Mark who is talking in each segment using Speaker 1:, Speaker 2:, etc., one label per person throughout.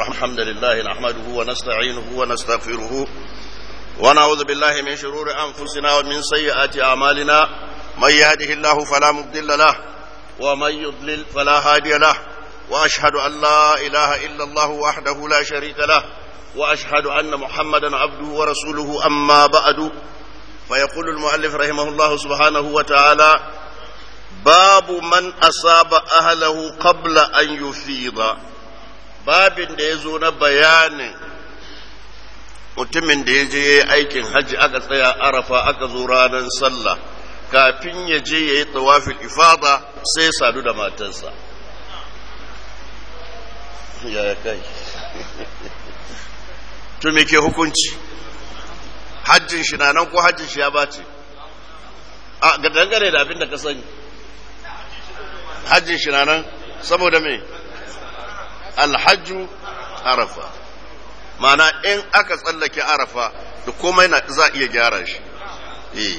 Speaker 1: الرحمن الحمد لله نحمده ونستعينه ونستغفره ونعوذ بالله من شرور أنفسنا ومن سيئات أعمالنا من يهده الله فلا مضل له ومن يضلل فلا هادي له وأشهد أن لا إله إلا الله وحده لا شريك له وأشهد أن محمدا عبده ورسوله أما بعد فيقول المؤلف رحمه الله سبحانه وتعالى باب من أصاب أهله قبل أن يفيض babin da ya zo na bayanin mutumin da ya je ya yi aikin hajji aka tsaya arafa aka zo ranar sallah kafin ya je ya yi tawafin ifada sai sadu da matarsa ya kai to me ke hukunci hajjin shi na nan ko hajjin shi ya bace a ga dangane da abin da ka sani hajjin shi na nan saboda me alhajju arafa mana in aka tsallake arafa da komai na za iya gyara shi eh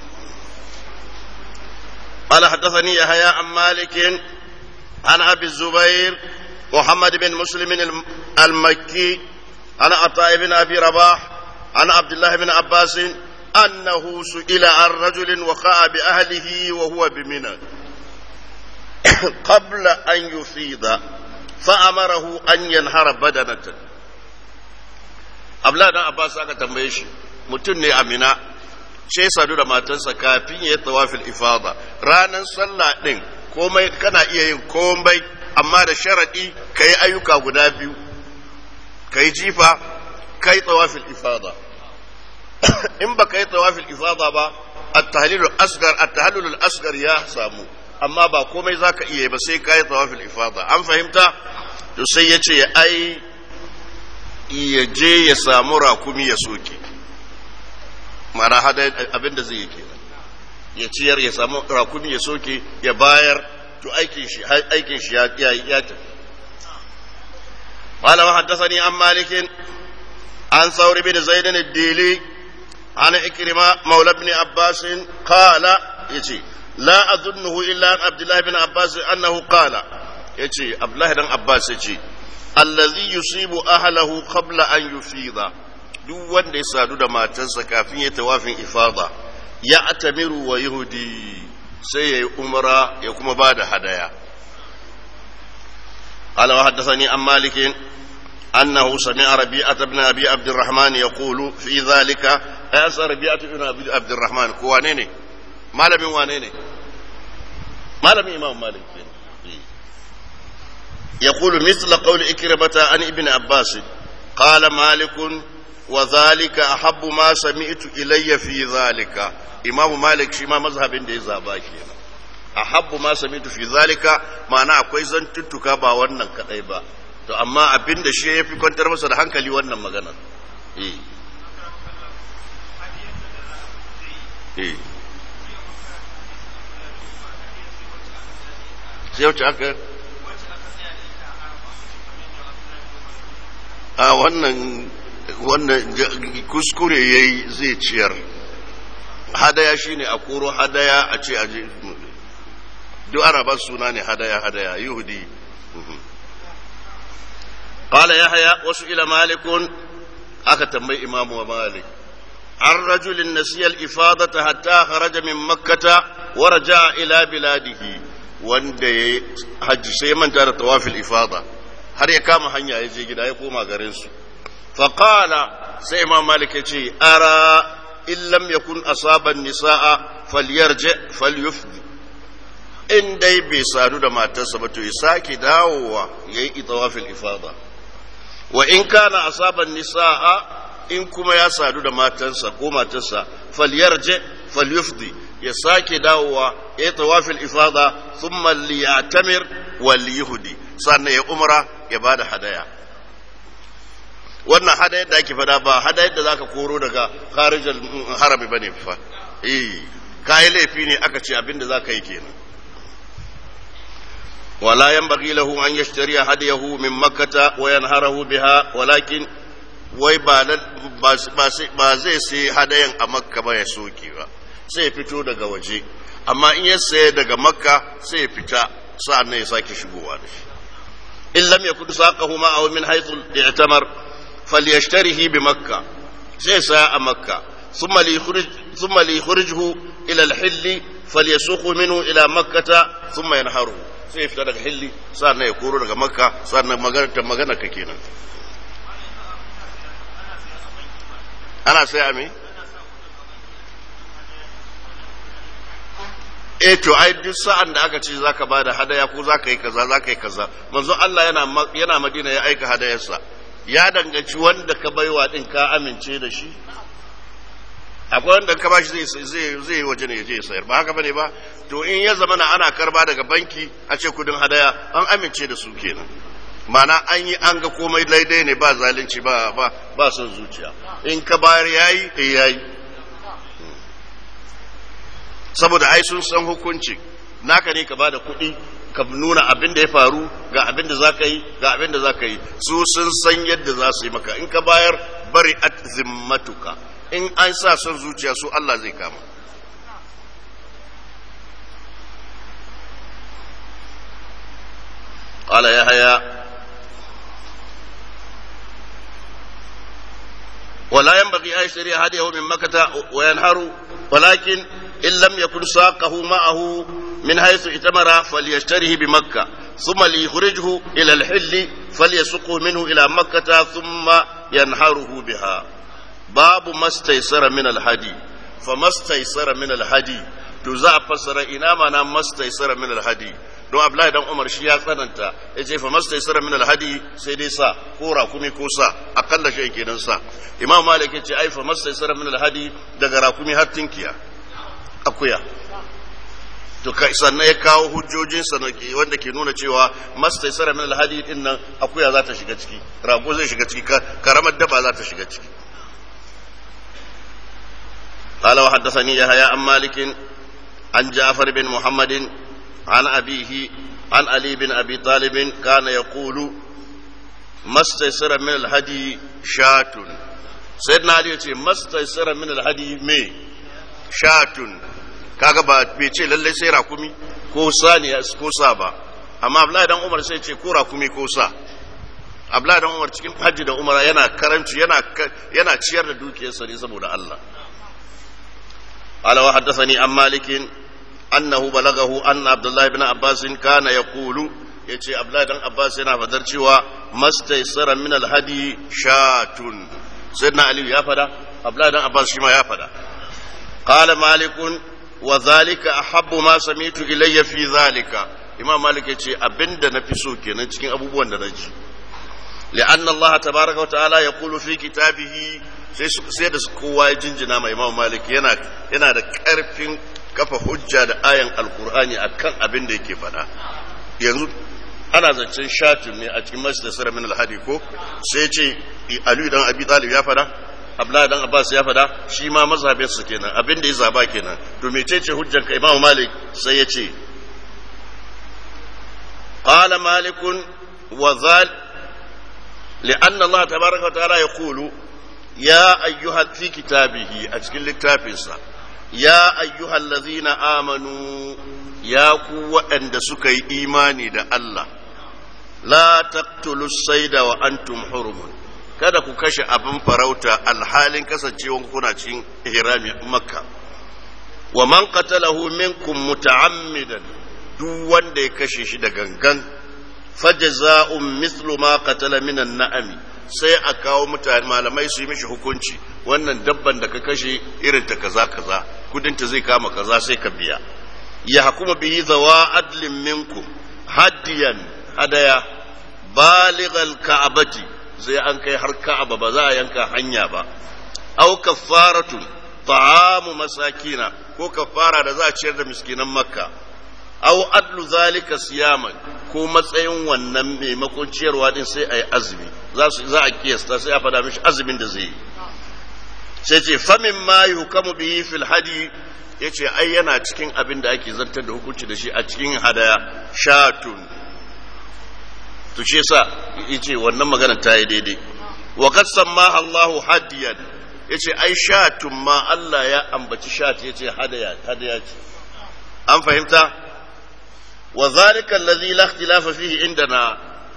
Speaker 1: قال حدثني يحيى عن مالك عن ابي الزبير محمد بن مسلم المكي عن عطاء بن ابي رباح عن عبد الله بن عباس انه سئل عن رجل وقع باهله وهو بمنى قبل ان يفيض فأمره أن ينهر بدنة Abla dan Abbas aka tambaye shi mutum ne amina sai sadu da matarsa kafin ya tawafil ifada ranar sallah din komai kana iya yin komai amma da sharadi ka yi ayyuka guda biyu ka yi jifa ka yi tawafil ifada in ba ka yi tawafil ifada ba at-tahlilul asgar at-tahlilul asgar ya samu amma ba komai za ka iya ba sai ka yi tawafil ifada an fahimta to sai ya ce ai ya je ya samu rakumi ya soke mana hada abin da zai yi kenan ya ciyar ya samu rakumi ya soke ya bayar to aikin shi aikin shi ya ya tafi قال وحدثني عن مالك عن ثور بن زيد الديلي عن إكرمة مولى ابن عباس قال يجي لا أظنه إلا عن عبد الله بن عباس أنه قال يجي عبد الله بن عباس يجي الذي يصيب أهله قبل أن يفيض duk wanda ya sadu da matarsa kafin ya tawafin ifada ya atamiru wa yahudi sai ya yi umara ya kuma ba da hadaya قال وحدثني عن مالك أنه سمع ربيعة بن أبي عبد الرحمن يقول في ذلك أيس ربيعة بن أبي عبد الرحمن كوانيني malamin wane ne malamin imam malik ne يقول مثل قول إكرمة عن ابن عباس قال مالك وذلك أحب ما سمعت إلي في ذلك إمام مالك شما مذهب دي زاباكي أحب ما سمعت في ذلك معنى أكوي زنتتك با wannan kadai ba to amma abin da shi ya fi kwantar masa da hankali wannan magana eh eh sai wacce aka a wannan wannan kuskure ya yi zai ciyar hadaya shine a koro hadaya a ce a duk arabar suna ne hadaya hadaya yahudi قال يحيى وسئل مالك aka tambayi imamu malik an rajulin nasiyal ifadata hatta kharaja min makkata wa raja'a ila biladihi wanda ya hajji sai ya manta da tawafil ifada har ya kama hanya ya je gida ya koma garinsu faƙala sai imam malik ya ce ara in lam yakun asaban nisa'a falyarje falyufdi in dai bai sadu da matarsa ba to ya sake dawowa ya yi tawafil ifada wa in kana asaban nisa'a in kuma ya sadu da matarsa ko matarsa falyarje falyufdi ya sake dawowa ya yi tawafil ifada thumma liyatamir wal yuhdi sannan ya umra ya bada hadaya wannan hadayar da ake fada ba hadayar da zaka koro daga kharijal harami bane fa eh kai laifi ne aka ce abinda zaka yi kenan ولا ينبغي له أن يشتري هديه من مكة وينهره بها ولكن wai ba zai sai hadayan a makka ba ya soke ba sai ya fito daga waje amma in ya saye daga makka sai ya fita sa'an nan ya sake shigowa da shi in lam yakun saqahu ma'ahu min haythu i'tamar falyashtarihi bi makkah sai sa a makka thumma li yukhrij thumma li yukhrijuhu ila al-hill falyasuqu minhu ila makkah thumma yanharu sai fita daga hilli sannan ya koro daga makka sannan magana ta magana ka kenan ana sai a me eh to ai duk sa'an da aka ce zaka bada hadaya ko zaka yi kaza zaka yi kaza manzo Allah yana yana Madina ya aika hadayarsa ya danganci wanda ka baiwa din ka amince da shi akwai wanda ka bashi zai zai zai yi waje ne ya je sayar ba haka bane ba to in ya zama na ana karba daga banki a ce kudin hadaya an amince da su kenan mana an yi an ga komai daidai ne ba zalunci ba ba ba son zuciya in ka bayar yayi eh yayi saboda ai sun san hukunci naka ne ka bada kuɗi ka nuna abin da ya faru ga abin da za ka yi ga abin da za ka yi su sun san yadda za su yi maka in ka bayar bari at zimmatuka in an sa son zuciya su Allah zai kama قال يحيى ولا ينبغي أن يشتري هديه من مكة وينهر ولكن إن لم يكن ساقه معه من حيث اتمر فليشتره بمكة ثم ليخرجه إلى الحل فليسقه منه إلى مكة ثم ينهره بها باب ما استيسر من الهدي فما استيسر من الهدي تزع فسر إنما ما استيسر من الهدي don Abdullahi dan Umar shi ya tsananta ya ce fa mastaisara min alhadi sai dai sa ko rakumi ko sa akalla shi kenan sa Imam Malik ya ce ai fa mastaisara min alhadi daga rakumi har tinkiya akuya to kai sannan ya kawo hujjojin sa wanda ke nuna cewa mastaisara min alhadi din nan akuya za ta shiga ciki rago zai shiga ciki karamar daba za ta shiga ciki قال وحدثني يحيى عن مالك عن جعفر بن محمد عن أبيه عن علي بن أبي طالب كان يقول ما استيسر من الهدي شاة سيدنا علي يقول ما استيسر من الهدي مي شاة kaga ba bai ce lalle sai rakumi ko saniya ko sa ba amma Abdullahi dan Umar sai ce ko rakumi ko sa Abdullahi dan Umar cikin hajji da Umara yana karanci yana yana ciyar da dukiyarsa ne saboda Allah قال وحدثني عن مالك أنه بلغه أن عبد الله بن عباس كان يقول yace Abdullahi dan Abbas yana fadar cewa mastaysara min alhadi shatun sayyidina Ali ya fada Abdullahi dan Abbas shi ma ya fada qala malik wa zalika ahabbu ma sami'tu ilayya fi zalika imam malik yace abinda nafi so kenan cikin abubuwan da naji لأن الله تبارك وتعالى يقول في كتابه sai da kowa ya jinjina mai imam malik yana yana da karfin kafa hujja da ayan alkur'ani akan abin da yake faɗa yanzu ana zancen shatin ne a cikin masjidar min alhadi ko sai ce ali dan abi talib ya faɗa abdullahi dan abbas ya faɗa shi ma mazhabin su kenan abin da ya zaba kenan to mecece hujjar ka imam malik sai ya ce qala malikun wa zal لأن الله تبارك وتعالى يقول يا أيها في كتابه أشكل التافنسا يا أيها الذين آمنوا يا قوة أن سكي إيماني دا الله لا تقتلوا الصيد وأنتم حرم kada ku kashe abin farauta alhalin kasancewan kuna cikin ihrami makka wa man qatalahu minkum muta'ammidan duk wanda ya kashe shi da gangan fajaza'un mislu ma qatala minan na'ami sai a kawo mutane malamai su yi mishi hukunci wannan dabban da ka kashe irin ta kaza kaza kudin ta zai kama kaza sai ka biya ya hukuma bihi zawa adlin minkum hadiyan hadaya balighal ka'abati zai an kai har ka'aba ba za a yanka hanya ba aw kaffaratu ta'amu masakina ko kafara da za a ciyar da miskinan makka aw adlu zalika siyaman ko matsayin wannan maimakon ciyarwa din sai a yi azumi za su za a kiyasta sai a fada mishi azumin da zai yi sai ce famin ma yukamu bihi fil hadi yace ai yana cikin abin da ake zartar da hukunci da shi a cikin hadaya shatun to shi yasa yace wannan magana ta yi daidai wa qad sammaha Allahu hadiyan yace ai shatun ma Allah ya ambaci shat yace hadaya hadaya ce an fahimta wa zalika allazi la ikhtilafa fihi indana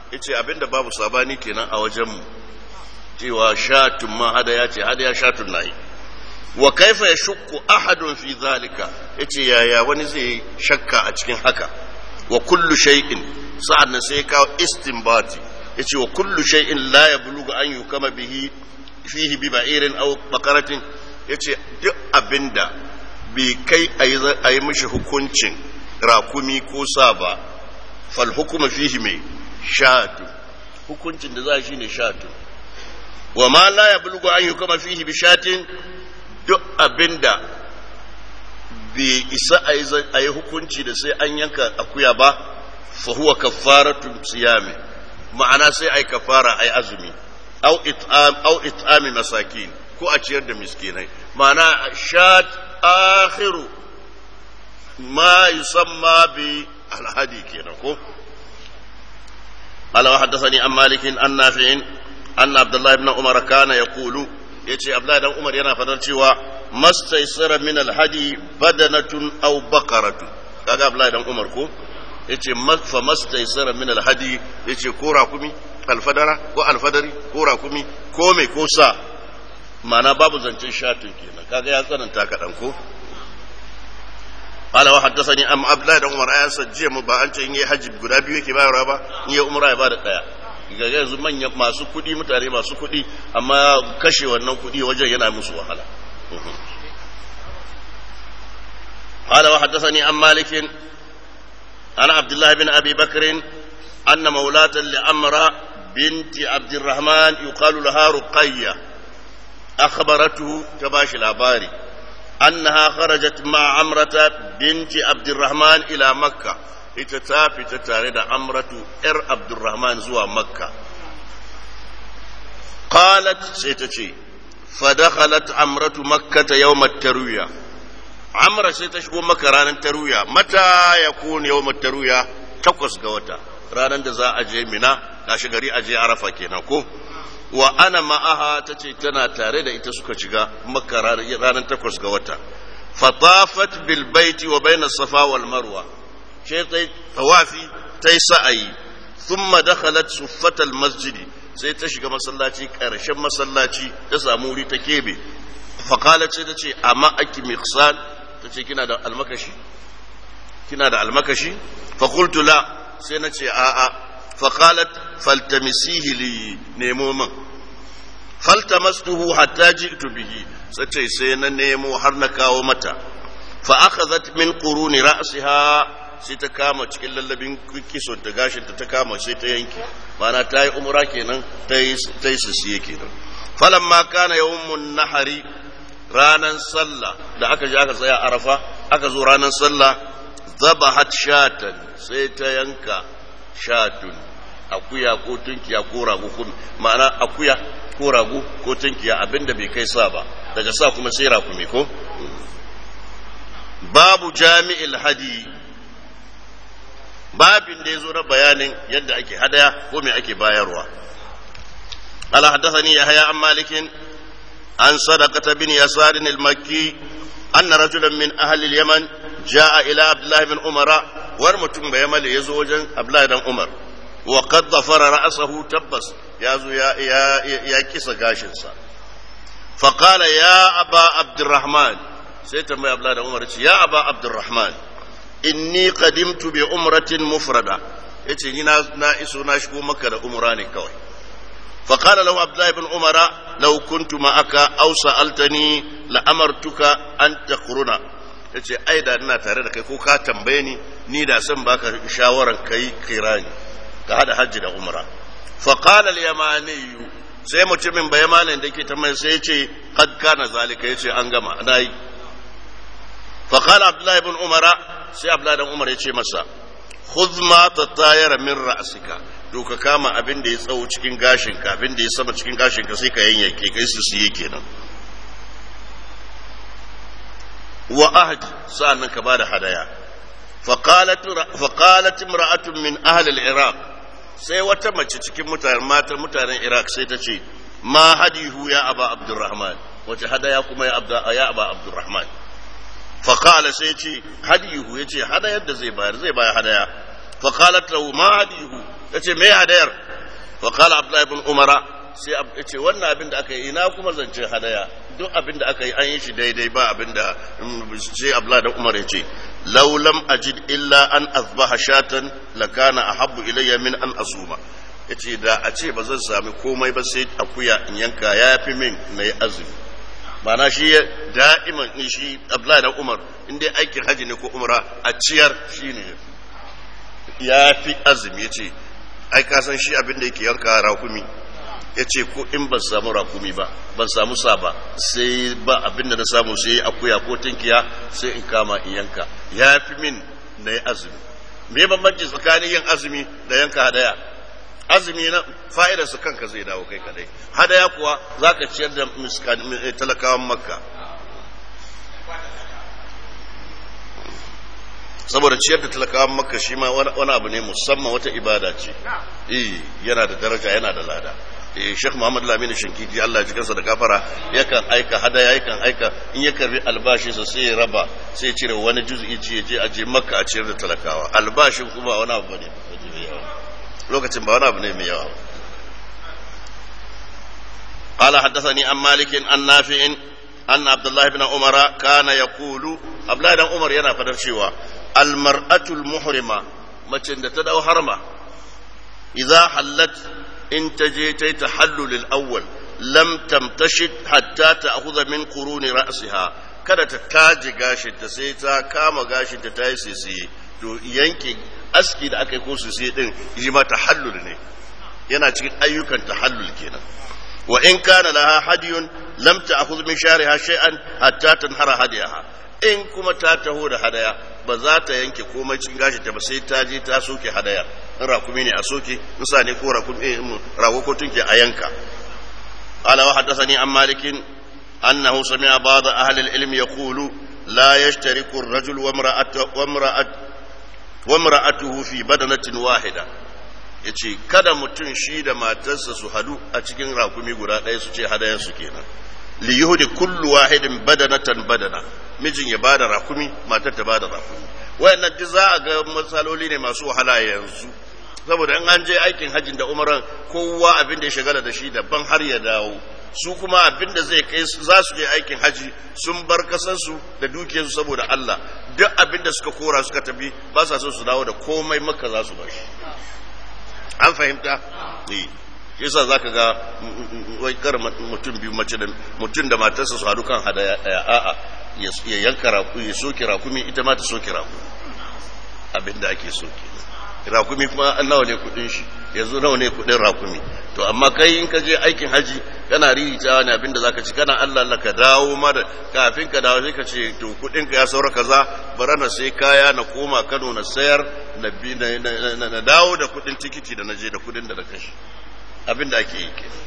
Speaker 1: yace abinda babu sabani kenan a wajen mu cewa shatun ma hadaya ce hadaya shatun nayi wa kaifa yashukku ahadun fi zalika yace yaya wani zai shakka a cikin haka wa kullu shay'in sa'an sai kawo istinbati yace wa kullu shay'in la yablughu an yukama bihi fihi bi ba'irin aw baqaratin yace duk abinda bai kai a yi mishi hukuncin rakumi ko sa ba fal hukuma fihi mai shatu hukuncin da za shi ne shatu wa ma la yablughu an yukama fihi bi shatin duk abinda bai isa a yi hukunci da sai an yanka akuya ba fa huwa kaffaratu siyami ma'ana sai ai kafara ai azumi au it'am au it'ami masakin ko a ciyar da miskinai ma'ana shat akhiru ma yusamma bi alhadi kenan ko قال وحدثني عن مالك عن نافع أن عبد الله بن عمر كان يقول يتي عبد الله بن عمر ينا فدر cewa mastaysara min alhadi badanatun aw baqaratun kaga عبد الله بن عمر ko yace fa mastaysara min alhadi yace ko rakumi alfadara ko alfadari ko rakumi ko me ko sa ma'ana babu zancen shatin kenan kaga ya tsananta kaɗan ko قال وحدثني ام عبد الله بن عمر ايا سجيه mu ba an ce in yi haji guda biyu yake bayarwa ba in yi umra ya bada daya ga yanzu manyan masu kudi mutane masu kudi amma kashe wannan kudi wajen yana musu wahala قال وحدثني عن مالك عن عبد الله بن ابي بكر ان مولاة لعمرة بنت عبد الرحمن يقال لها رقية اخبرته تباشي الاباري أنها خرجت مع عمرة بنت عبد الرحمن إلى مكة اتتافي تتارد عمرة إر عبد الرحمن زوى مكة قالت سيتشي فدخلت عمرة مكة يوم التروية عمرة سيتشبو مكة رانا التروية متى يكون يوم التروية تقص قوتا رانا دزا أجي منا كاشغري أجي عرفة كينا كو wa ana ma'aha ta ce tana tare da ita suka shiga makka ranar takwas ga wata fatafat bil baiti wa bayna safa wal marwa ce ta tawafi ta yi sa'ayi thumma dakhalat suffat al masjidi sai ta shiga masallaci karshen masallaci ta samu wuri ta kebe faqalat sai ta ce amma aki miqsan ta ce kina da almakashi kina da almakashi fa qultu la sai na ce a'a فقالت فالتمسيه لي نيمو من فالتمسته حتى جئت به ستي سينا نيمو حرنكا ومتى فأخذت من قرون رأسها sai ta kama cikin lallabin kiso da gashin ta ta kama sai ta yanke mana ta yi umra kenan ta yi sisiye kenan falamma kana yawmun nahari ranan sallah da aka je aka tsaya arafa aka zo ranan sallah zabahat shatan sai ta yanka shatun akuya ko tunkiya ko rago ko ma'ana akuya ko rago ko tunkiya abinda bai kai sa ba daga sa kuma sai rakumi ko babu jami'il hadi babin da ya zo na bayanin yadda ake hadaya ko me ake bayarwa ala haddathani yahya an malikin an sadaqata bin yasar al-makki anna rajulan min ahli al-yaman jaa ila abdullah bin umara war mutum bai mali ya zo wajen Abdullahi dan Umar wa qad dhafara ra'sahu tabbas ya zo ya ya ya kisa gashin sa fa qala ya aba abdurrahman sai tambayi Abdullahi dan Umar ce ya aba abdurrahman inni qadimtu bi umratin mufrada yace ni na na iso na shigo maka da umra ne kawai fa qala lahu Abdullahi ibn Umara law kuntu ma'aka aw sa'altani la amartuka an taqruna ya ce ai da ina tare da kai ko ka tambaye ni ni da san baka shawaran kai kirani ka hada hajji da umra fa qala al yamani sai mutumin ba yamanin da ke tambaye sai ya ce qad kana zalika yace an gama nayi fa qala abdullahi ibn umara sai abdullahi ibn umar ya ce masa khudh ma tatayara min ra'sika to ka kama abin da ya tsawo cikin gashinka abin da ya sama cikin gashinka sai ka yanyanke kai su siye kenan wa ahdi sa'annan ka bada hadaya faqalat faqalat imra'atun min ahli al-iraq sai wata mace cikin mutanen matan mutanen iraq sai ta ce ma hadihu ya aba abdurrahman wace hadaya kuma ya abda ya aba abdurrahman faqala sai ce hadihu yace hadayar da zai bayar zai bayar hadaya faqalat lahu ma hadihu yace me hadayar wa qala abdullah ibn umara sai yace wannan abin da aka yi ina kuma zance hadaya duk abin da aka yi an yi shi daidai ba abin da sai abdullah da umar yace law lam ajid illa an azbaha shatan lakana ahabbu ilayya min an asuma yace da a ce ba zan sami komai ba sai akuya in yanka yafi min nayi azumi mana shi da'iman ni shi abdullahi da umar in dai aikin haji ne ko umra a ciyar shine ya fi azumi ya ce ai ka san shi abin da yake yanka rakumi ya ce ko in ban samu rakumi ba ban samu sa ba sai ba abin da na samu sai akuya ko tinkiya sai in kama in yanka ya fi min na yi azumi me bambanci tsakanin yin azumi da yanka hadaya azumi na fa'idarsa kanka zai dawo kai kadai hadaya kuwa za ka ciyar da talakawan makka saboda ciyar da talakawan makka shi ma wani abu ne musamman wata ibada ce eh yana da daraja yana da lada eh Sheikh Muhammad Lamini Shinkiti Allah ya kansa da gafara yakan aika hadaya yakan aika in ya karbi albashi sa sai ya raba sai ya cire wani juz'i ce ya je a je makka a ciyar da talakawa albashin kuma wani abu ne lokacin ba wani abu ne mai yawa قال حدثني عن مالك عن نافع أن عبد الله بن عمر كان يقول عبد الله بن عمر yana fadar cewa المرأة المحرمة macen da ta dau harma idza hallat in ta je ta tahallul al-awwal lam tamtashid hatta ta'khudha min quruni ra'siha kada ta taji gashin ta sai ta kama gashin ta tayi sisi to yanke aski da aka yi ko sisi din shi ma tahallul ne yana cikin ayyukan tahallul kenan wa in kana laha hadiyun lam ta'khudh min shariha shay'an hatta tanhara hadiyaha in kuma ta taho da hadaya ba za ta yanke komai cikin gashi ta ba sai ta je ta soke hadaya in rakumi ne a soke musa ne ko rakumi rago ko tunke a yanka قال وحدثني عن مالك أنه سمع بعض أهل العلم يقول لا يشترك الرجل وامرأته, وامرأته, وامرأته في بدنة واحدة yace kada mutum shi da matarsa su hadu a cikin rakumi guda ɗaya su ce hadayensu kenan li yuhdi kullu wahidin badanatan badana mijin ya bada rakumi matar ta bada rakumi wayannan duk za a ga matsaloli ne masu wahala yanzu saboda in an je aikin hajjin da umaran kowa abin da ya shagala da shi daban har ya dawo su kuma abin da zai kai za su je aikin haji sun bar kasansu da dukiyarsu saboda Allah duk abin da suka kora suka tafi ba sa so su dawo da komai maka za su bar shi an fahimta eh yasa zaka ga wai kar mutum biyu mace da mutum da matarsa su hadu kan hadaya daya a'a ya yanka raku ya soke rakumi ita ma ta soke rakumi abin da ake soke rakumi kuma nawa ne kudin shi yanzu nawa ne kudin rakumi to amma kai in ka je aikin haji kana riritawa ne abinda zaka ci kana Allah Allah ka dawo mara kafin ka dawo sai ka ce to kudin ka ya saura kaza bara na sai kaya na koma Kano na sayar na bi na dawo da kudin tikiti da na je da kudin da na kashi abinda ake yi kenan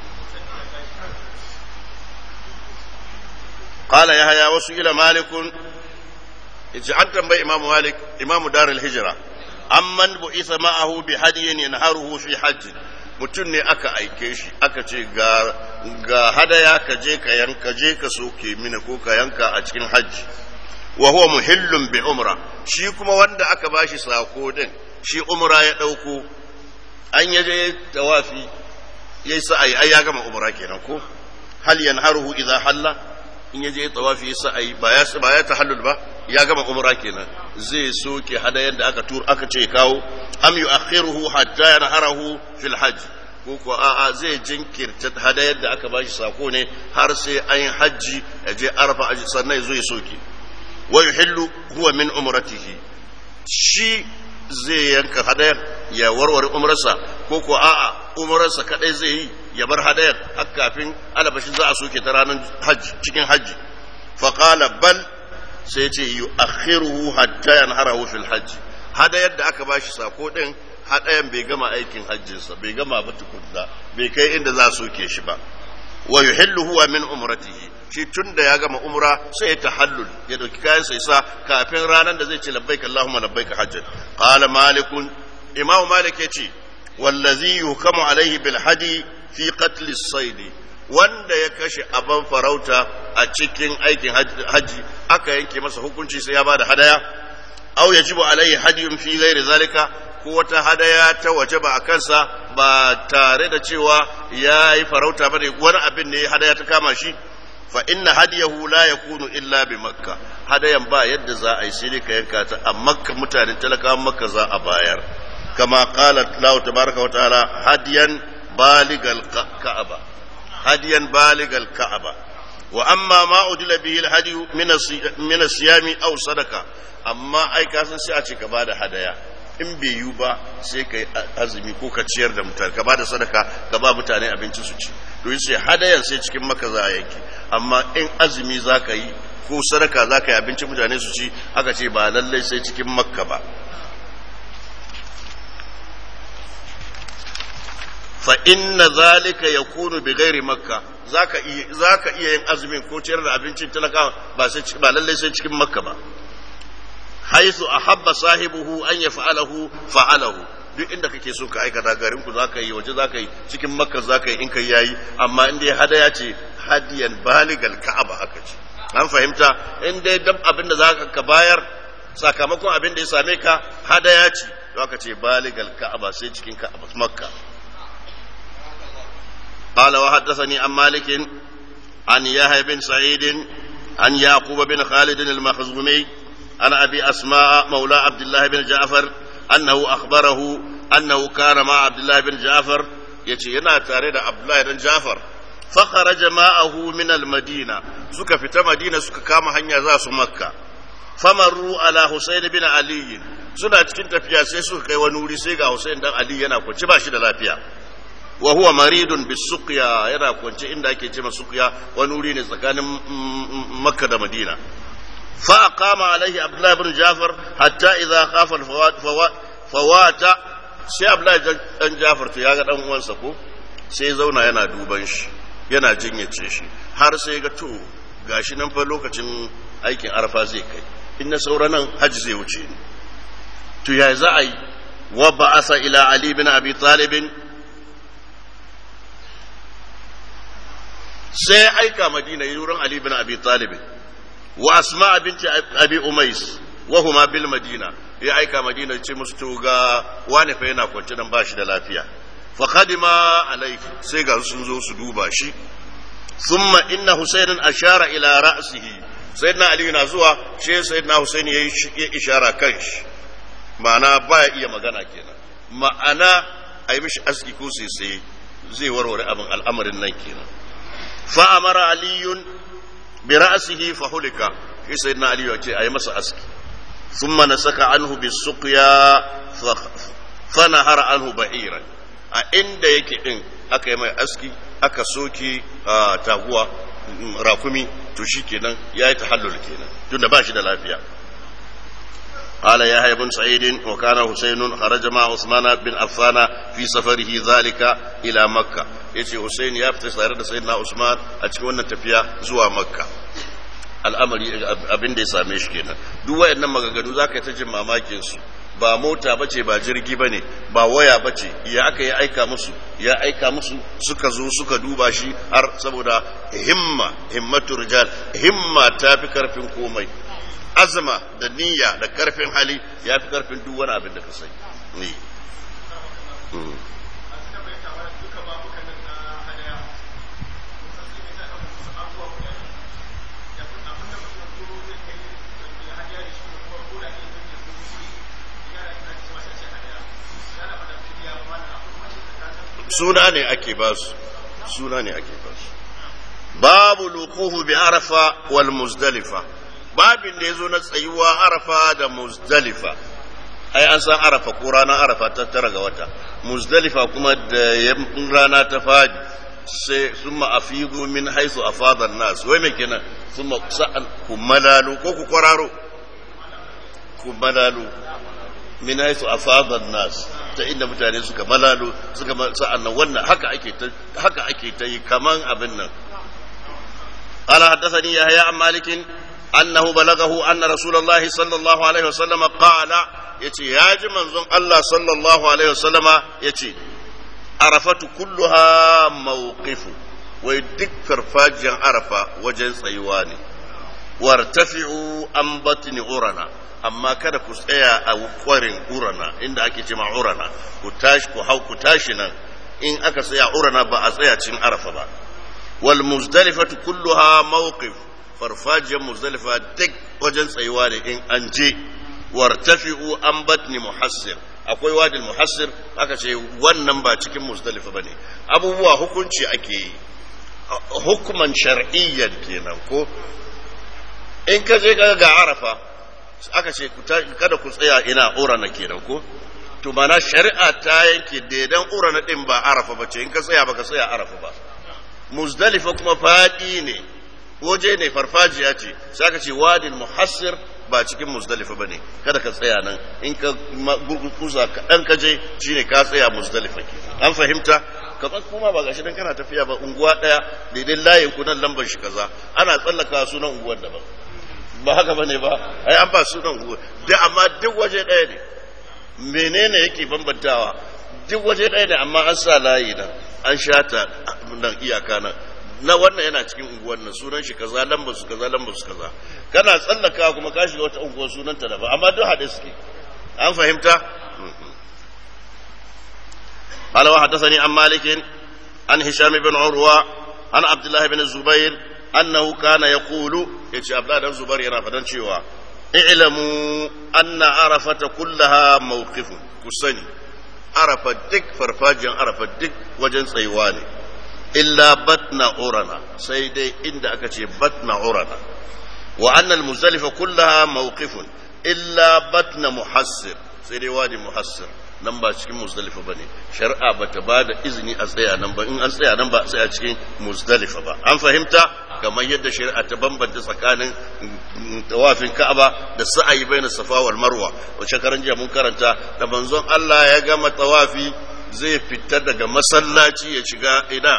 Speaker 1: قال يحيى وسئل مالك yace an tambayi imamu malik imamu darul hijra amman bu'itha ma'ahu bi hadiyin yanharuhu fi hajj mutum ne aka aike shi aka ce ga ga hadaya ka je ka yanka je ka soke mini ko ka yanka a cikin hajji wa huwa muhillun bi umra shi kuma wanda aka bashi sako din shi umra ya dauko an yaje tawafi yayi sa'ai ai ya gama umra kenan ko hal yanharuhu idza halla in yaje tawafi ya sa'ai ba ya ba ya tahallul ba ya gama umra kenan zai soke hadayen da aka tur aka ce kawo am yu'akhiruhu hatta yanharahu fil hajj ko ko a'a zai jinkirta hadayar da aka bashi sako ne har sai an yi hajji ya je arfa sannan ya zo ya soke wa yuhillu huwa min umratihi shi zai yanka hadayar ya warware umrarsa ko ko a'a umrarsa kadai zai yi ya bar hadayar har kafin alabashin za a soke ta ranar hajji cikin hajji faqala bal sai ce yi akhiruhu hatta yanharahu fil hajji hadayar da aka bashi sako din hadayan bai gama aikin hajjinsa bai gama ba tukunna bai kai inda za su ke shi ba wa yuhillu huwa min umratihi shi tunda ya gama umra sai ya tahallul ya dauki kayan sa isa kafin ranar da zai ce labbaik allahumma labbaik hajjan qala malikun imamu malik yace wallazi yuhkamu alaihi bil hadi fi qatl as-sayd wanda ya kashe abin farauta a cikin aikin hajji aka yanke masa hukunci sai ya bada hadaya aw yajibu alaihi hadiyun fi ghairi zalika ko wata hadaya ta waje ba a kansa ba tare da cewa ya yi farauta ba ne wani abin ne hadaya ta kama shi fa inna hadiyahu la yakunu illa bi makka hadayan ba yadda za a yi sai dai ka yanka ta a makka mutanen talakawan makka za a bayar kama qala Allah tabaraka wa ta'ala hadiyan baligal ka'aba hadiyan baligal ka'aba wa amma ma udila bihi alhadi min as-siyami aw sadaqa amma ai ka san sai a ce ka bada hadaya in bai yiwu ba sai ka yi azumi ko ka ciyar da mutane ka bada sadaka ka ba mutane abinci su ci to sai hadayan sai cikin maka za a yanke amma in azumi za ka yi ko sadaka za ka yi abinci mutane su ci aka ce ba lallai sai cikin makka ba fa inna zalika yakunu bi ghairi makka zaka iya zaka iya yin azumin ko ciyar da abincin talaka ba sai ba lallai sai cikin makka ba haythu ahabba sahibuhu an yaf'alahu fa'alahu duk inda kake so ka aikata garin ku zaka yi waje zaka yi cikin makka zaka yi in kai yayi amma in dai hadaya ce hadiyan baligal ka'aba aka ce an fahimta in dai dab abin da zaka ka bayar sakamakon abin da ya same ka hadaya ce to aka ce baligal ka'aba sai cikin ka'aba makka قال وحدثني عن مالك عن يحيى بن سعيد عن يعقوب بن خالد المخزومي عن ابي اسماء مولى عبد الله بن جعفر انه اخبره انه كان مع عبد الله بن جعفر يتي ينا تاري عبد الله بن جعفر فخرج معه من المدينه سكا فتا مدينه سكا كما hanya za su makka famaru ala husayn bin ali suna cikin tafiya sai suka kai wani wuri sai ga husayn dan ali yana kwanci ba shi da lafiya wa huwa maridun bisuqya yana kwance inda ake ce suqya wani wuri ne tsakanin makka da madina fa aqama alaihi abdullah ibn jafar hatta idza khafa fawata sai abdullah dan jafar to ya ga dan uwansa ko sai zauna yana duban shi yana jinyace shi har sai ga to gashi nan fa lokacin aikin arfa zai kai in na saura nan hajji zai wuce ni to ya za a yi wa ba'asa ila ali bin abi talibin sai aika madina yi wurin Ali bin Abi Talib wa Asma binti Abi Umais wa huma bil Madina ya aika madina ce musu to ga wani fa yana kwance nan bashi da lafiya fa qadima alayhi sai ga sun zo su duba shi thumma inna husaynan ashara ila ra'sihi sayyidina ali na zuwa shi sayyidina husayn yayi ishara kan shi ma'ana baya iya magana kenan ma'ana ai mishi aski ko sai sai zai warware abin al'amarin nan kenan فأمر علي برأسه فهلك في سيدنا علي يقول أي مسا أسكي ثم نسك عنه بالسقيا فنهر عنه بعيرا عند يكي إن أكا يما أسكي أكا سوكي تاغوا rakumi to shi kenan ya yi tahallul kenan tunda ba shi da lafiya قال يحيى بن سعيد وكان حسين خرج مع عثمان بن عفان في سفره ذلك الى مكه yace Hussein ya fita tare da sayyidina Usman a cikin wannan tafiya zuwa Makka al'amari abin da ya same shi kenan duk wayannan maganganu zaka yi ta jin mamakin su ba mota bace ba jirgi bane ba waya bace ya aka yi aika musu ya aika musu suka zo suka duba shi har saboda himma himmatu rijal himma ta fi karfin komai azama da niyya da karfin hali ya fi karfin duk wani abin da ka sai ni suna ne ake ba su suna ne ake ba su babu lukuhu bi arafa wal muzdalifa babin da ya zo na tsayuwa arafa da muzdalifa ai an san arafa ko ranar arafa ta tara ga wata muzdalifa kuma da rana ta fadi sai sun ma'afizu min haisu a fadar nasu wai mai kenan sun sa'an ku malalu ko ku kwararo ku malalu min haisu a fadar nasu ta inda mutane suka malalu suka sa'an nan wannan haka ake ta haka ake ta yi kaman abin nan قال حدثني يحيى عن مالك أنه بلغه أن رسول الله صلى الله عليه وسلم قال يتي يا منزون الله صلى الله عليه وسلم يتي عرفت كلها موقف ويدك فرفاجا عرفة وجن صيواني وارتفعوا عن بطن غرنا amma kada ku tsaya a kwarin urana inda ake ce ma urana ku tashi ku hau ku tashi nan in aka tsaya urana ba a tsaya cin arafa ba wal muzdalifatu kulluha mawqif farfajiyar muzdalifa duk wajen tsayuwa ne in an je wartafi'u an batni muhassir akwai wadin muhassir aka ce wannan ba cikin muzdalifa bane abubuwa hukunci ake yi hukuman shar'iyyan kenan ko in ka je ga arafa aka ce kada ku tsaya ina urana kenan ko to mana shari'a ta yanke daidan urana din ba arafa ba ce in ka tsaya baka tsaya arafa ba muzdalifa kuma fadi ne waje ne farfajiya ce sai aka ce wadin muhassir ba cikin muzdalifa bane kada ka tsaya nan in ka gurguza kaɗan ka je shine ka tsaya muzdalifa ke an fahimta kamar kuma ba gashi dan kana tafiya ba unguwa ɗaya daidai layin ku nan lambar shi kaza ana tsallaka sunan unguwar daban ba haka bane ba ai an ba sunan unguwar da amma duk waje ɗaya ne menene yake bambantawa duk waje ɗaya ne amma an sa layi nan an shata nan iyaka nan na wannan yana cikin unguwar nan sunan shi kaza lambar su kaza lambar su kaza kana tsallaka kuma ka shiga wata unguwar sunan ta daban amma duk haɗe suke an fahimta قال وحدثني عن مالك عن هشام بن عروة عن عبد الله بن الزبير أنه كان يقول يتي عبد الله بن الزبير ينا فدان شيوا اعلموا أن عرفة كلها موقف كسني عرفة دك فرفاجا عرفة دك وجن سيواني إلا بطن عرنا سيدي إند أكتي بطن عرنا وأن المزدلفة كلها موقف إلا بطن محسر سيدي وادي محسر nan ba cikin muzdalifa ba ne shari'a ba ta ba da izini a tsaya nan ba in an tsaya nan ba a tsaya cikin muzdalifa ba an fahimta kamar yadda shari'a ta bambanta tsakanin tawafin ka'aba da sa'ayi bai na safa wal marwa wace karan jiya mun karanta da manzon Allah ya gama tawafi zai fita daga masallaci ya shiga ina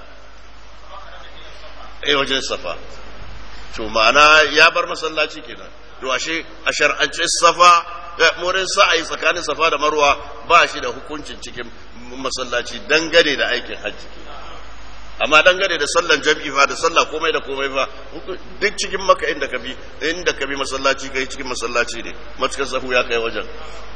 Speaker 1: eh wajen safa to ma'ana ya bar masallaci kenan to ashe a shar'ance safa murin sa'ayi tsakanin safa da marwa ba shi da hukuncin cikin masallaci dangane da aikin hajji amma dangane da sallan jam'i fa da sallah komai da komai fa duk cikin maka inda ka bi inda ka bi masallaci kai cikin masallaci ne matukar sahu ya kai wajen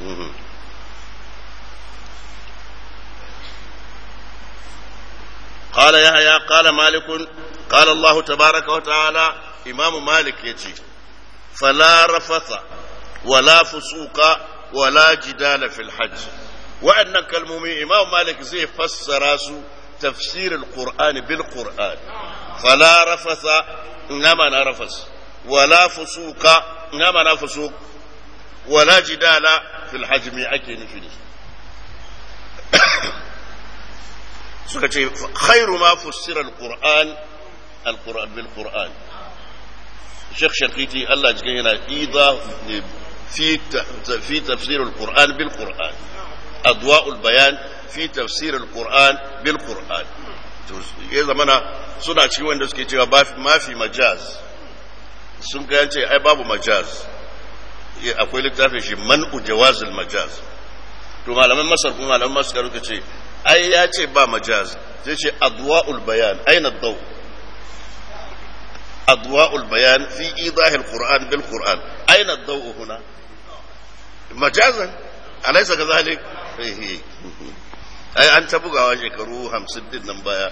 Speaker 1: قال يحيى قال مالك قال الله تبارك وتعالى إمام مالك يجي فلا رفث ولا فسوق ولا جدال في الحج وأن كلمومي إمام مالك زي فسر تفسير القرآن بالقرآن فلا رفث إنما نرفث ولا فسوق إنما نفسوق ولا جدال في الحج مي أكي نفيني خير ما فسر القرآن القرآن بالقرآن الشيخ شنقيتي الله جينا إيضا في في تفسير القرآن بالقرآن أضواء البيان في تفسير القرآن بالقرآن ya zamana suna cikin wanda suke cewa ma fi majaz sun kayan ce ai babu majaz akwai littafin shi man'u jawazil majaz to malaman masar kuma malaman masar suka ce ai ya ce ba majaz sai ce adwa'ul bayan aina dau adwa'ul bayan fi idahil qur'an bil qur'an aina dau huna majazan alaysa kadhalik ai an ta bugawa shekaru hamsin din nan baya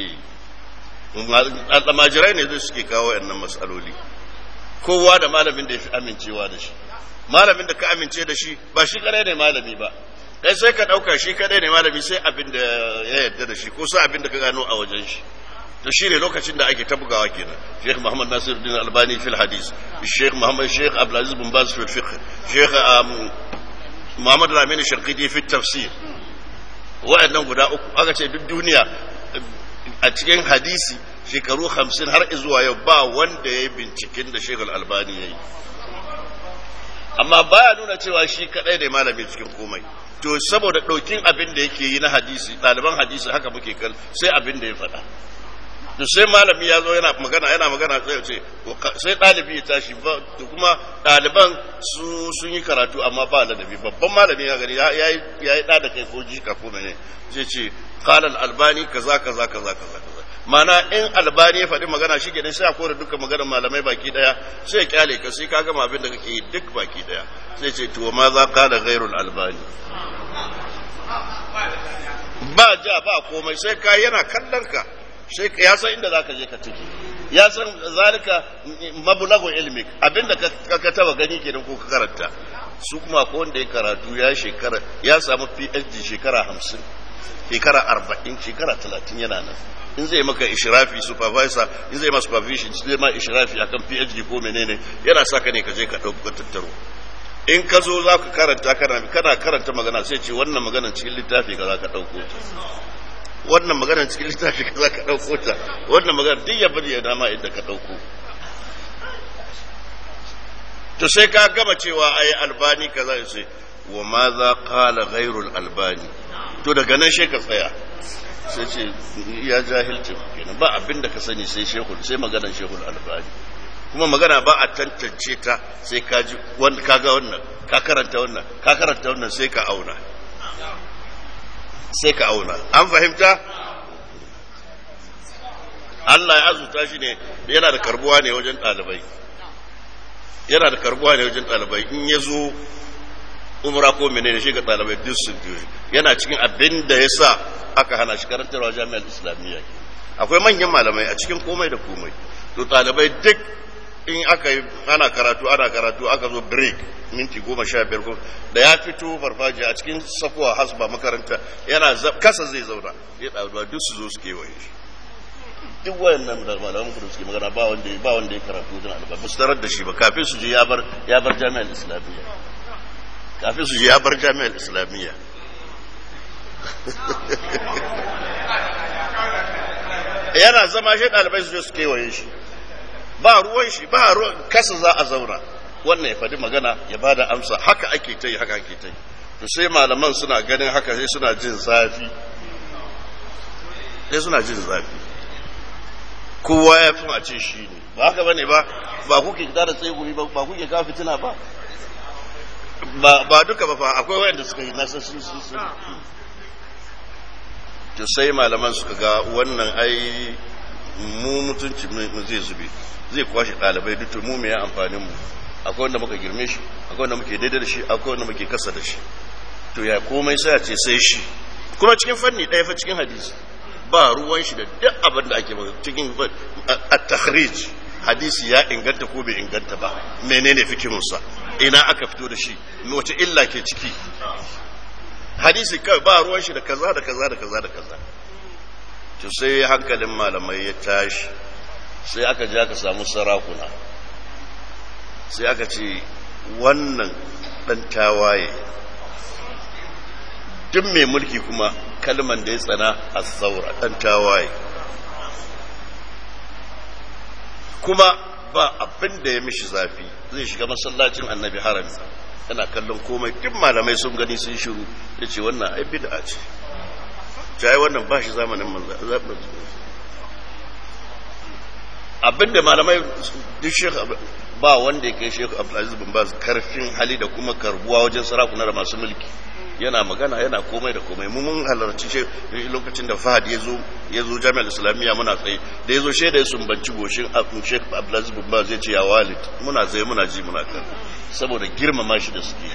Speaker 1: almajirai ne zai suke kawo yannan matsaloli kowa da malamin da ya fi amincewa da shi malamin da ka amince da shi ba shi kadai ne malami ba kai sai ka ɗauka shi kadai ne malami sai abin da ya yarda da shi ko sai abin da ka gano a wajen shi to shi ne lokacin da ake ta bugawa kenan Sheikh Muhammad Nasiruddin Albani fil hadis Sheikh Muhammad Sheikh Abdulaziz bin Baz fil fiqh Sheikh Muhammad Ramin Sharqiti fi tafsir wa'annan guda uku aka ce duk duniya a cikin hadisi shekaru hamsin har zuwa yau ba wanda ya yi binciken da shekul albani ya yi amma baya nuna cewa shi kadai ne malami cikin komai to saboda ɗaukin abin da yake yi na hadisi ɗaliban hadisi haka muke kal sai abin da ya faɗa to sai malami ya zo yana magana yana magana sai ce sai ɗalibi ya tashi ba to kuma ɗaliban su sun yi karatu amma ba ladabi babban malami ya gani ya yi ɗa da kai ko jika ko mene sai ce qala al albani kaza kaza kaza kaza kaza mana in albani ya faɗi magana shi kenan sai a kore dukkan maganar malamai baki daya sai ya kyale ka sai ka gama abin da kake yi duk baki daya sai ce to ma za ka da ghairul albani ba ja ba komai sai ka yana kallon ka sai ya san inda zaka je ka tiki ya san zalika mablagu ilmik abinda ka ka taba gani kenan ko ka karanta su kuma ko wanda ya karatu ya shekara ya samu PhD shekara 50 shekara 40 shekara 30 yana nan in zai maka ishrafi supervisor in zai ma supervision zai ma ishrafi akan PhD ko menene yana saka ne ka je ka dauko tattaro in ka zo za ka karanta kana kana karanta magana sai ce wannan magana cikin littafi ka za ka dauko ta wannan magana cikin littafi ka za ka dauko ta wannan magana duk ya bari ya dama inda ka dauko to sai ka gama cewa ai albani kaza ya ce wa ma za qala ghairul albani to daga nan sai ka tsaya sai ce ya jahilci kenan ba abin da ka sani sai shehul sai maganar shehul albani kuma magana ba a tantance ta sai ka ji ka ga wannan ka karanta wannan ka karanta wannan sai ka auna sai ka auna an fahimta Allah ya azuta shi ne yana da karbuwa ne wajen ɗalibai yana da karbuwa ne wajen ɗalibai in ya zo umra ko menene shi ga ɗalibai duk sun yana cikin abin da ya sa aka hana shi karantarwa jami'ar islamiyya akwai manyan malamai a cikin komai da komai to ɗalibai duk in aka yi ana karatu ana karatu aka zo break minti goma sha biyar da ya fito farfajiya a cikin sakuwa hasba makaranta yana kasa zai zauna ya ɗaruwa duk su zo su kewaye shi duk wayannan da malaman kudu suke magana ba wanda ba wanda ya karatu wajen alba ba su tarar da shi ba kafin su je ya bar ya bar jami'ar islamiyya kafin su je ya bar jami'ar islamiyya yana zama shi ɗalibai su je su kewaye shi ba ruwan shi ba ruwan kasa za a zauna wannan ya faɗi magana ya ba da amsa haka ake ta yi haka ake ta yi to sai malaman suna ganin haka sai suna jin zafi sai suna jin zafi kowa ya fi mace shi ne ba haka bane ba ba kuke da da tsaye ba ba kuke kawo fitina ba ba duka ba fa akwai wayanda suka yi nasa sun sun sun to sai malaman suka ga wannan ai mu mutunci mu zai zube zai kwashe ɗalibai duk mu me ya amfanin mu akwai wanda muka girme shi akwai wanda muke daidai da shi akwai wanda muke kasa da shi to ya komai sai a ce sai shi kuma cikin fanni ɗaya fa cikin hadisi ba ruwan shi da duk abin da ake cikin at-takhrij hadisi ya inganta ko bai inganta ba menene fikirinsa ina aka fito da shi wace illa ke ciki hadisi kai ba ruwan shi da kaza da kaza da kaza da kaza to sai hankalin malamai ya tashi sai aka je aka samu sarakuna sai aka ce wannan dan tawaye duk mai mulki kuma kalman da ya tsana a saura dan tawaye kuma ba abin da ya mishi zafi zai shiga masallacin annabi harami yana kallon komai duk malamai sun gani sun shiru ya ce wannan ai bid'a ce ta wannan ba shi zamanin manzo abinda malamai duk shekh ba wanda ya kai shekh abdulaziz bin baz karfin hali da kuma karbuwa wajen sarakuna da masu mulki yana magana yana komai da komai mu mun halarci shi lokacin da Fahad ya zo ya zo Jami'ar Islamiyya muna tsaye da ya zo shaida ya sumbanci goshin Sheikh Abdulaziz bin Baz ya ce ya walid muna tsaye muna ji muna kan saboda girmama shi da suke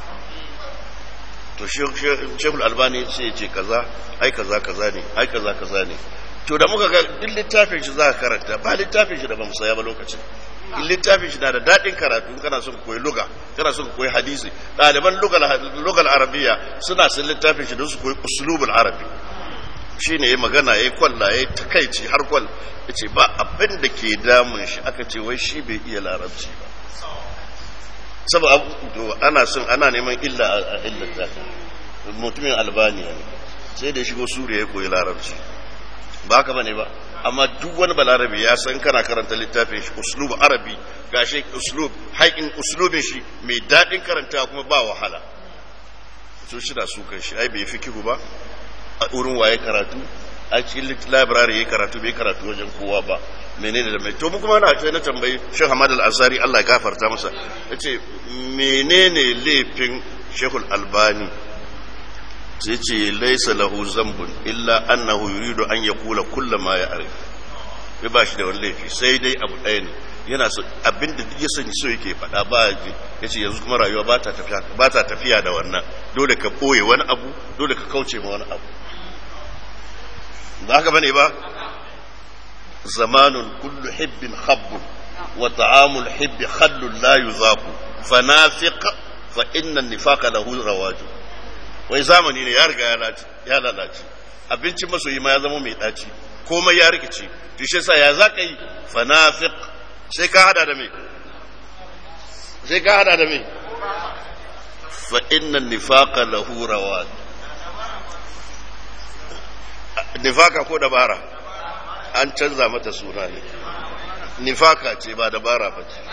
Speaker 1: to Sheikh Albani sai ya ce kaza ai kaza kaza ne ai kaza kaza ne to da muka ga duk littafin shi za ka karanta ba littafin shi da ba mu saya ba lokacin littafin shi na da daɗin karatu kana son koyi luga kana son koyi hadisi ɗaliban lugal arabiya suna son littafin shi don su koyi usulubul arabi shi ne ya magana ya yi kwalla ya yi takaici har kwal ya ce ba abin da ke damun shi aka ce wai shi bai iya larabci ba saboda ana son ana neman illa a illata mutumin albaniya ne sai da shigo suriya ya koyi larabci ba haka bane ba amma duk wani balarabi ya san kana karanta littafin shi uslub arabi gashi uslub haƙin uslubin shi mai daɗin karanta kuma ba wahala so shi da su kan shi ai bai fikihu ba a wurin waye karatu a cikin library yayi karatu bai karatu wajen kowa ba menene da mai to mu kuma na ce na tambayi Sheikh Ahmad Al-Ansari Allah ya gafarta masa yace menene laifin Sheikh Al-Albani sai ce laisa lahu zambun illa annahu yuridu an yakula kullu ma ya'rif ya ba shi da wani laifi sai dai abu ɗaya ne yana so abin da ya sani so yake faɗa ba ya ce yanzu kuma rayuwa ba ta tafiya ba ta tafiya da wannan dole ka ɓoye wani abu dole ka kauce ma wani abu ba haka bane ba zamanun kullu hibbin habbun wa ta'amul hibbi khallun la yuzaku fanafiq fa inna nifaqa lahu rawaju wai zamani ne ya riga ya lalace abincin masoyi ma ya zama mai daci komai ya rikice to shi yasa ya zaka yi fanafiq sai ka hada da me sai ka hada da me fa inna nifaqa lahu rawaj nifaka ko dabara an canza mata suna ne nifaka ce ba dabara ba ce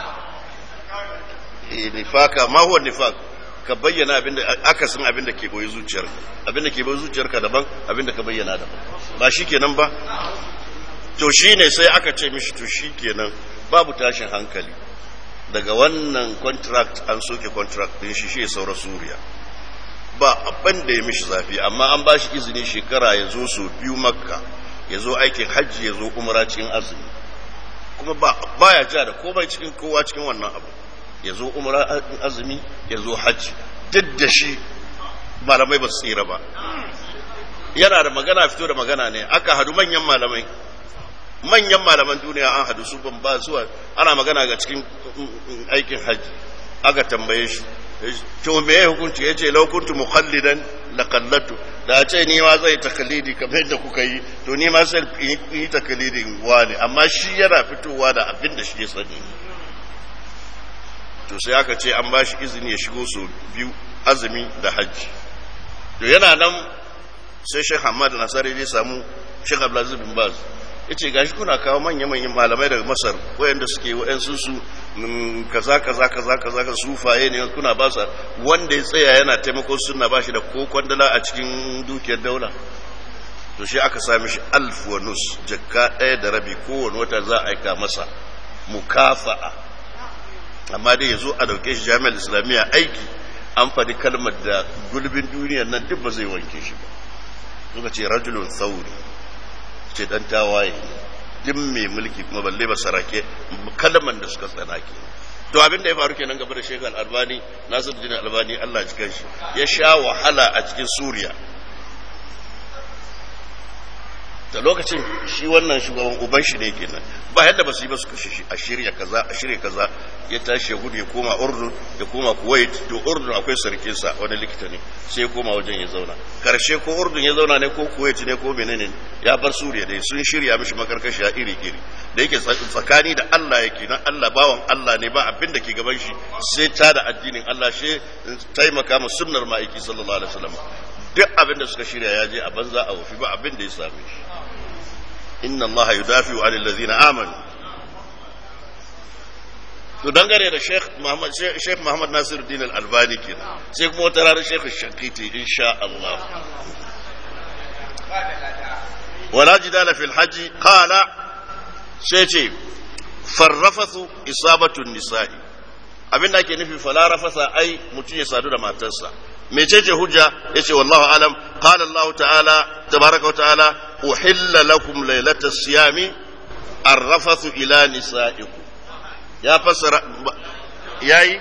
Speaker 1: nifaka ma huwa nifak ka bayyana abinda akasin abinda ke boye zuciyarka abinda ke boye zuciyarka daban abinda ka bayyana daban ba shi kenan ba to shine sai aka ce mishi to shi kenan babu tashin hankali daga wannan contract an soke contract din shi shi saura suriya ba abin da ya mishi zafi amma an ba shi izini shekara ya zo su biyu makka ya zo aikin hajji ya zo umara cikin azumi kuma ba ya ja da komai cikin kowa cikin wannan abu ya zo umara azumi ya zo hajji duk da shi malamai ba su tsira ba yana da magana fito da magana ne aka hadu manyan malamai manyan malaman duniya an hadu su ban ba zuwa ana magana ga cikin aikin hajji aka tambaye shi to me ya hukunci ya ce laukuntu muqallidan la qallatu da ce ni ma zai takalidi kamar yadda kuka yi to ni ma sai yi takalidin wani amma shi yana fitowa da abin da shi ya sani to sai aka ce an ba shi izini ya shigo su biyu azumi da hajji to yana nan sai Sheikh Hamad Nasari ya samu Sheikh Abdulaziz bin Baz yace gashi kuna kawo manya-manyan malamai daga Masar wayanda suke wayansu su kaza kaza kaza kaza ka sufaye ne kuna ba sa wanda ya tsaya yana taimako sunna ba shi da ko kwandala a cikin dukiyar daula to shi aka sami shi alf wa nus jakka ɗaya da rabi kowane wata za a aika masa mukafa'a amma dai yazo a dauke shi jami'ar islamiyya aiki an faɗi kalmar da gulbin duniyar nan duk ba zai wanke shi ba suka ce rajulun sauri ce dan tawaye duk mai mulki kuma balle ba sarake kalman da suka tsana ke to abin da ya faru kenan gaba da shekar albani nasir jini albani allah ji shi ya sha wahala a cikin suriya da lokacin shi wannan shugaban uban shi ne kenan ba yadda ba su yi ba su kashe shi a shirya kaza a shirya kaza ya tashi ya gudu ya koma urdun ya koma kuwait to urdun akwai sarkin sa wani likita ne sai ya koma wajen ya zauna karshe ko urdun ya zauna ne ko kuwait ne ko menene ya bar suriya dai sun shirya mishi makarkashi a iri iri da yake tsakani da Allah yake nan Allah bawan Allah ne ba abin da ke gaban shi sai ta da addinin Allah shi taimaka ma sunnar ma'aiki sallallahu alaihi wasallam duk abin da suka shirya ya je a banza a wufi ba abin da ya same shi inna allaha yudafi'u 'anil ladzina amanu to dangane da Sheikh Muhammad Sheikh Muhammad Nasiruddin Al-Albani kenan sai kuma wata ranar Sheikh Shankiti insha Allah wala jidala fil hajji qala sai ce farrafathu isabatu nisa'i abin da ake nufi fala rafasa ai mutum ya sadu da matarsa mecece hujja yace wallahu alam qala Allah ta'ala tabaraka wa ta'ala uhilla lakum laylatas siyami arrafathu ila nisa'ikum ya fassara yayi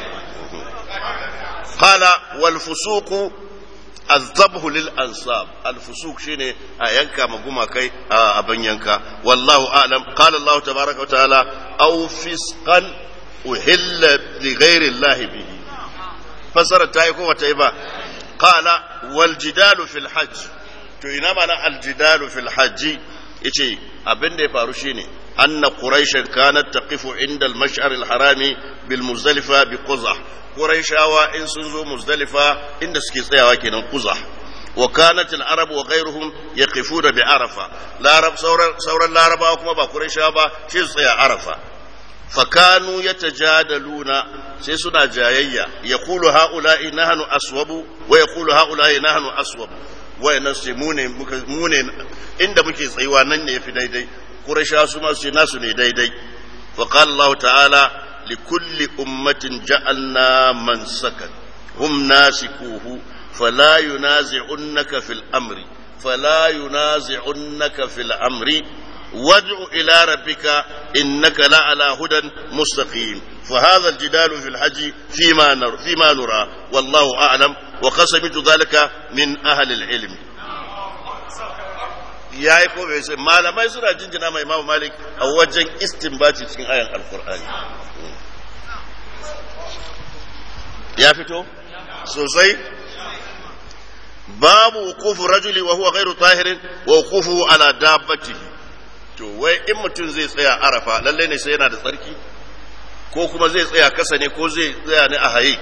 Speaker 1: qala wal fusuqu azabhu lil ansab al fusuq shine a yanka maguma kai a ban yanka wallahu a'lam qala Allah tabaraka wa ta'ala aw fisqan uhilla li ghairi Allah bihi fasara ta yi ko wata yi ba qala wal jidalu fil hajj to ina mana al jidalu fil hajji yace abin da ya faru shine anna quraishan kanat taqifu inda al mash'ar al harami bil muzdalifa bi quzah quraishawa in sun zo muzdalifa inda suke tsayawa kenan quzah wa kanat al arab wa ghayruhum yaqifuna bi arafa larab sauran sauran larabawa kuma ba quraishawa ba shi su tsaya arafa fakanu yatajadaluna sai suna jayayya yaqulu haula'i nahnu aswabu wa yaqulu haula'i nahnu aswabu wayannan sai mu ne mu ne inda muke tsayuwa nan ne yafi daidai quraisha su ma su nasu ne daidai fa qala Allah ta'ala li kulli ummatin ja'alna mansakan hum nasikuhu فلا ينازعنك في الأمر فلا ينازعنك في الأمر وادع إلى ربك إنك لعلى هدى مستقيم فهذا الجدال في الحج فيما نرى, فيما نرى والله أعلم وقد سمعت ذلك من أهل العلم ya yi ko bai sai malamai suna jinjina mai imamu malik a wajen istinbati cikin ayan alkur'ani ya fito sosai babu wukufu rajuli wa huwa ghairu tahirin wa wukufu ala dabbatihi to wai in mutum zai tsaya arafa lalle ne sai yana da tsarki ko kuma zai tsaya kasa ne ko zai tsaya ne a haye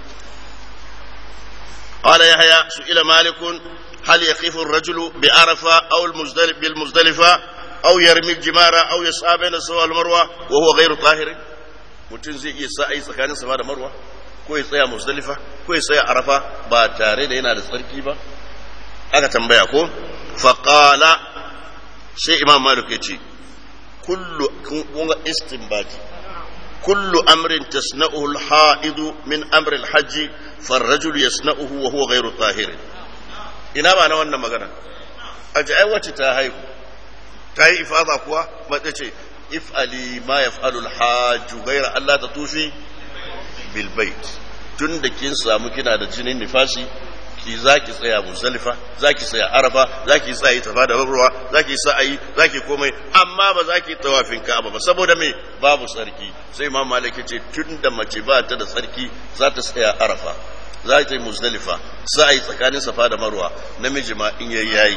Speaker 1: قال يحيى سئل مالك هل يقف الرجل بعرفة أو المزدلف بالمزدلفة أو يرمي الجمار أو يسعى بين الصفا والمروة وهو غير طاهر mutum zai iya sa tsakanin safa da marwa ko ya tsaya musdalifa ko ya tsaya arafa ba tare da yana da tsarki ba aka tambaya ko faqala sai imam malik ya ce kullu kun ga istinbati kullu amrin tasna'uhu al-ha'idu min amri al-hajj farrajulu yasna'uhu wa huwa ghayru tahirin ina ba na wannan magana a ji ai wacce ta haihu ta yi ifada kuwa mace ce if'ali ma yaf'alu al-hajju ghayra Allah ta tufi bil bait tun da kin samu kina da jinin nifasi ki zaki tsaya musalifa zaki tsaya arafa zaki tsaya tafa da ruwa zaki sa'ayi zaki komai amma ba zaki tawafin ka'aba ba saboda me babu sarki sai imam malik ce tun da mace ba ta da sarki za ta tsaya arafa za ta yi musdalifa za a yi tsakanin safa da marwa namiji ma in yayi yayi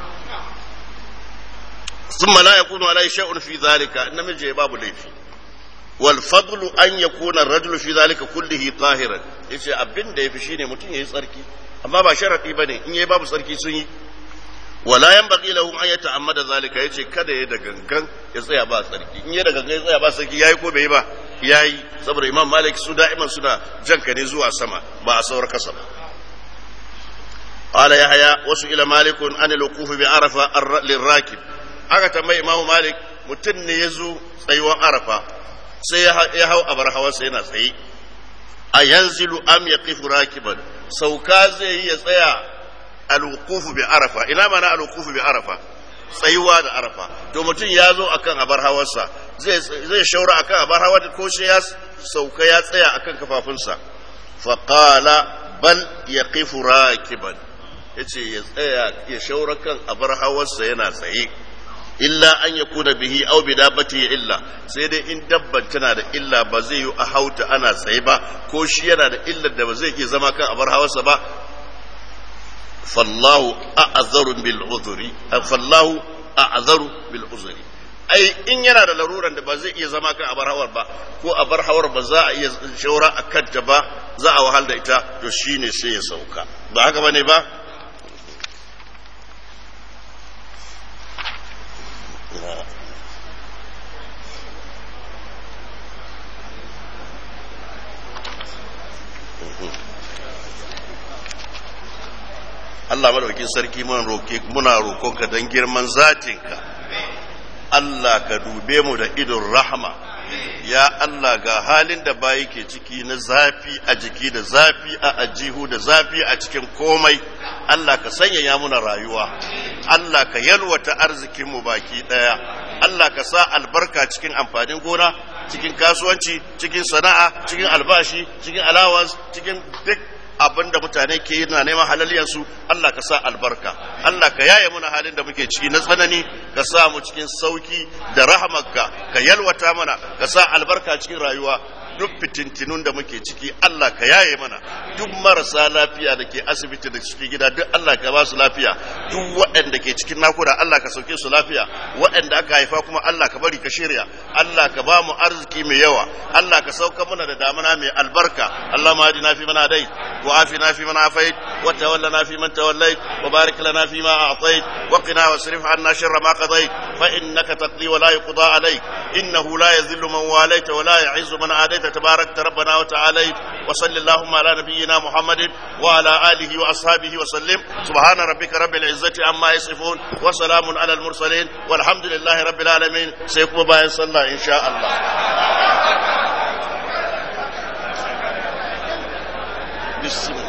Speaker 1: ثم لا يكون عليه شيء في ذلك namiji babu laifi wal fadlu an yakuna ar-rajulu fi dhalika kullihi tahiran yace abin da yafi shine mutum yayi tsarki amma ba sharadi bane in yayi babu tsarki sun yi wala yanbaghi lahu an yata'ammada zalika yace kada ya da gangan ya tsaya ba tsarki in ya da gangan ya tsaya ba tsarki yayi ko bai ba yayi saboda imam malik su da'iman suna janka ne zuwa sama ba a saur kasa ba قال يحيى وسئل مالك عن الوقوف بعرفة للراكب aka tambayi imamu malik mutum ne ya zo tsayuwar arafa sai ya hau abar hawansa yana tsaye a yanzilu am ya kifu rakiban sauka zai yi ya tsaya alwukufu bi arafa ina mana alwukufu bi arafa tsayuwa da arafa to mutum ya zo akan abar hawarsa zai shaura akan abar hawa ko shi ya sauka ya tsaya akan kafafunsa faqala bal yaqifu rakiban yace ya tsaya ya shaura kan abar hawarsa yana tsaye illa an ya kuna bihi au bi dabbati illa sai dai in dabban tana da illa ba zai yi a hauta ana tsaye ba ko shi yana da illar da ba zai iya zama kan abar hawarsa ba fallahu a'zaru bil uzuri fallahu a'zaru bil uzuri ai in yana da laruran da ba zai iya zama kan abar hawar ba ko abar hawar ba za a iya shaura a kanta ba za a wahal da ita to shine sai ya sauka ba haka bane ba Allah madaukin sarki muna roke muna roƙonka don girman zatinka Allah ka dube mu da idon rahama ya Allah ga halin da bayi ke ciki na zafi a jiki da zafi a ajihu da zafi a cikin komai Allah ka sanyaya muna rayuwa Allah ka yalwata arzikinmu baki ɗaya Allah ka sa albarka cikin amfanin gona cikin kasuwanci cikin sana'a cikin albashi cikin allowance cikin duk abin da mutane ke yi na neman halaliyarsu Allah ka sa albarka Allah ka yaye muna halin da muke ciki na tsanani ka sa mu cikin sauki da rahamarka ka yalwata mana ka sa albarka cikin rayuwa duk fitintinun da muke ciki Allah ka yaye mana duk marasa lafiya da ke asibiti da cikin gida duk Allah ka ba su lafiya duk waɗanda ke cikin nakuda Allah ka sauke su lafiya waɗanda aka haifa kuma Allah ka bari ka shirya Allah ka ba mu arziki mai yawa Allah ka sauka mana da damana mai albarka Allah ma hadina fi mana dai wa afina fi mana afait wa tawallana fi man tawallait wa barik lana fi ma a'tait wa qina wasrif anna sharra ma qadait fa innaka taqdi wa la yuqda alayk innahu la yadhillu man walayta wa la yu'izzu man adayta تبارك ربنا وتعالى وصل اللهم على نبينا محمد وعلى آله وأصحابه وسلم سبحان ربك رب العزة عما يصفون وسلام على المرسلين والحمد لله رب العالمين سيكون باين صلى إن شاء الله بسم